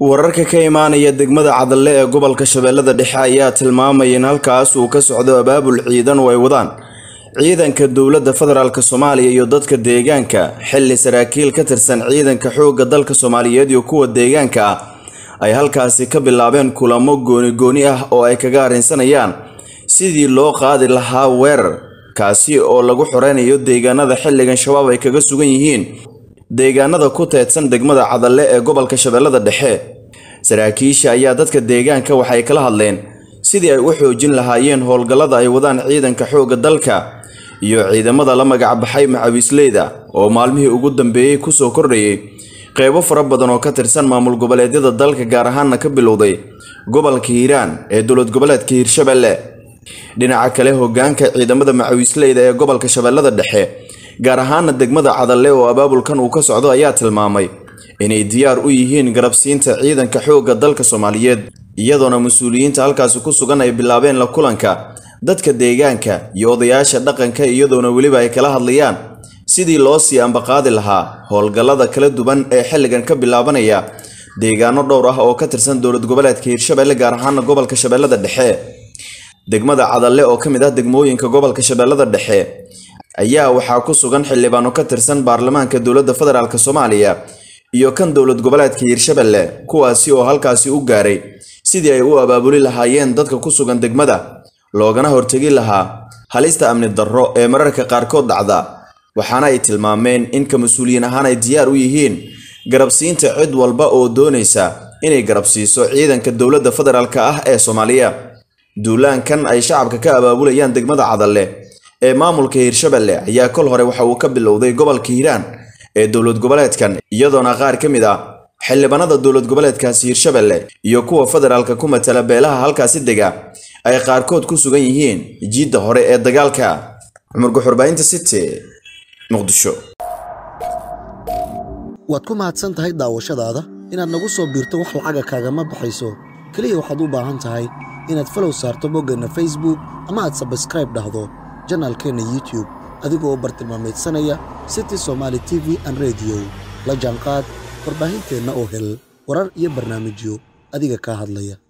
wararka ka imaanaya degmada cadalle ee gobolka shabeellada dhexe ayaa tilmaamaya in halkaas uu ka socdo abaabul ciidan oo ay wadaan ciidanka dowladda federaalk soomaaliya iyo dadka deegaanka xilli saraakiil ka tirsan ciidanka xoogga dalka soomaaliyeed iyo kuwa deegaanka ah ay halkaasi ka bilaabeen kulamo gooni-gooni ah oo ay kaga arrinsanayaan sidii loo qaadi lahaa weerar kaasi oo lagu xoreynayo deegaanada xilligan shabaab ay kaga sugan yihiin deegaanada ku teedsan degmada cadalle ee gobolka shabeellada dhexe saraakiisha ayaa dadka deegaanka waxay kala hadleen sidii ay u xoojin lahaayeen howlgallada ay wadaan ciidanka xoogga dalka iyo ciidamada la magac baxay macawiisleyda oo maalmihii ugu dambeeyey kusoo kordhayay qeybo fara badan oo ka tirsan maamul goboleedyada dalka gaar ahaanna ka bilowday gobolka hiiraan ee dowlad goboleedka hiirshabelle dhinaca kale hogaanka ciidamada macawiisleyda ee gobolka shabeellada dhexe gaar ahaana degmada cadalle oo abaabulkan uu ka socdo ayaa tilmaamay inay diyaar u yihiin garabsiinta ciidanka xoogga dalka soomaaliyeed iyadoona mas-uuliyiinta halkaasi ku sugan ay bilaabeen la kulanka dadka deegaanka iyo odayaasha dhaqanka iyadoona weliba ay kala hadlayaan sidii loo sii ambaqaadi lahaa howlgallada kala duwan ee xilligan ka bilaabanaya deegaano dhowr ah oo ka tirsan dowlad goboleedka hiirshabelle gaar ahaana gobolka shabeellada dhexe degmada cadalle oo ka mid ah degmooyinka gobolka shabeellada dhexe ayaa waxaa ku sugan xildhibaano ka tirsan baarlamaanka dowladda federaalk soomaaliya iyo kan dowlad goboleedka hiirshabelle kuwaasi oo halkaasi u gaaray sidii ay u abaabuli lahaayeen dadka ku sugan degmada loogana hortegi lahaa halista amni darro ee mararka qaarkood dhacda waxaana ay tilmaameen in ka mas-uuliyiin ahaan ay diyaar u yihiin garabsiinta cid walba oo doonaysa inay garabsiiso ciidanka dowladda federaalk ah ee soomaaliya duulaankan ay shacabka ka abaabulayaan degmada cadalle ee maamulka hiirshabelle ayaa kol hore waxa uu ka bilowday gobolka hiiraan ee dowlad goboleedkan iyadoona qaar ka mid ah xildhibaanada dowlad goboleedkaasi hiirshabelle iyo kuwa federaalka ku matala beelaha halkaasi dega ay qaarkood ku sugan yihiin jiidda hore ee dagaalka cumar guxurbaahinta city muqdisho waad ku mahadsan tahay daawashadaada inaad nagu soo biirto wax lacaga kaagama baxayso keliya waxaad u baahan tahay inaad falow saarto boggeenna facebook ama aad sabskraib dhahdo janaalkeenna youtube adigoo bartilmaamaydsanaya city somaali t v an rediyo la jaanqaad warbaahinteenna oo hel warar iyo barnaamijyo adiga kaa hadlaya